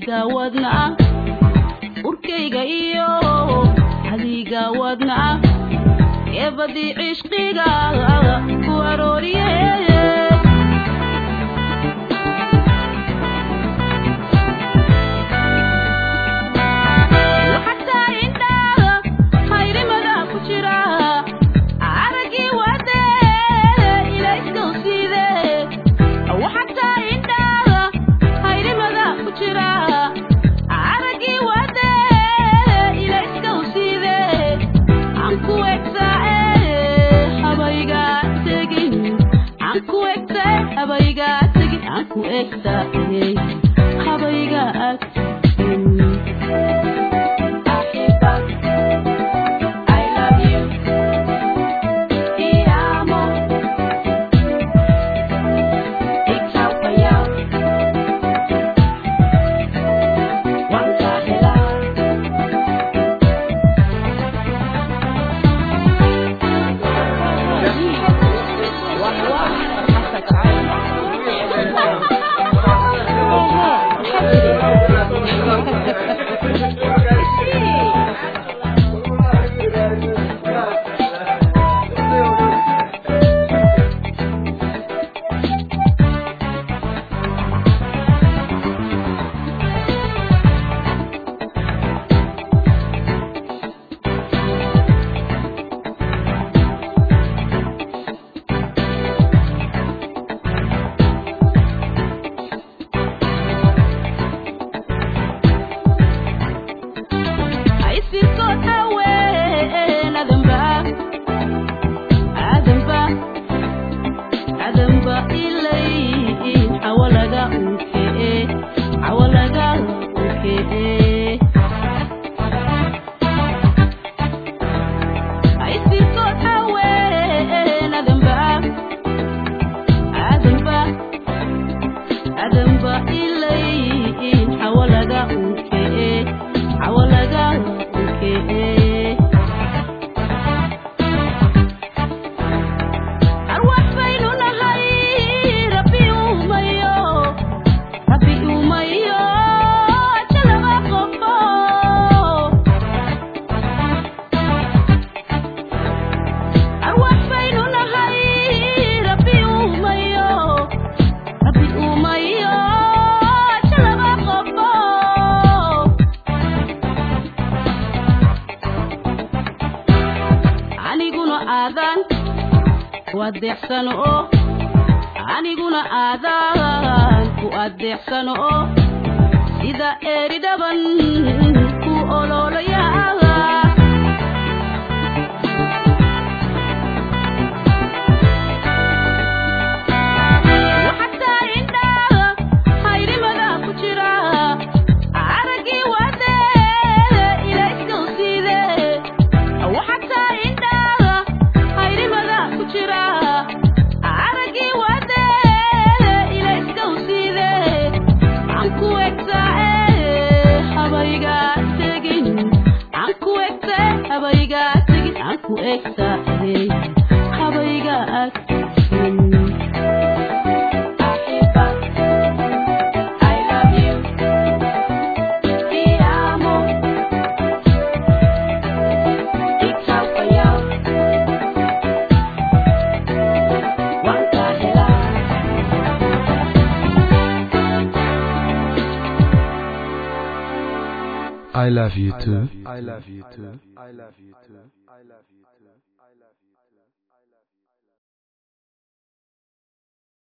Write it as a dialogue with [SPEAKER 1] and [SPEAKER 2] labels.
[SPEAKER 1] adiga wadna urkayga iyo adiga wadna eebadii cishqiga ku arooriye waxataa indhaha hayrimada ku jira aragii wade ilaysgowsiide waxataa indhaha hayrimada ku jira aragii wade ilaysgowsiide aan ku egtaae habayga tegin aan ku egta habayga tegin aan ku egtaae habayga agtegin I love you. Te amo. Ikaw kaya. Waan ka helaa. Aysirkood haween adanba adanba adanba ilay xawalaga unkee xawalaga unkee Aysirkood haween adanba adanba adanba ilay xawalaga unkee xawalaga unkee arwax baynu nahay rabbi uumayo rabbi uumayo jalaba qofo arwax baynu nahay rabbi uumayo rabbi uumayo jalaba qofo aniguna aadan ku adeecsano oo aniguna aadan ku adeecsano oo sida eeri dhaban ku ololaya waxataa indhaha hayrimada ku jira aragii wade ilaysgowsiide waxataa indhaha hayrimada ku jira aragii wade ilaysgowsiide aan ku egtaae habayga tegin aan ku egta habayga tegin aan ku egtaae habayga agtegin I love you. Te amo. Ikaw kaya. Waan ka helaa.
[SPEAKER 2] I love you too.
[SPEAKER 3] I love you too. I love you too. I love you too.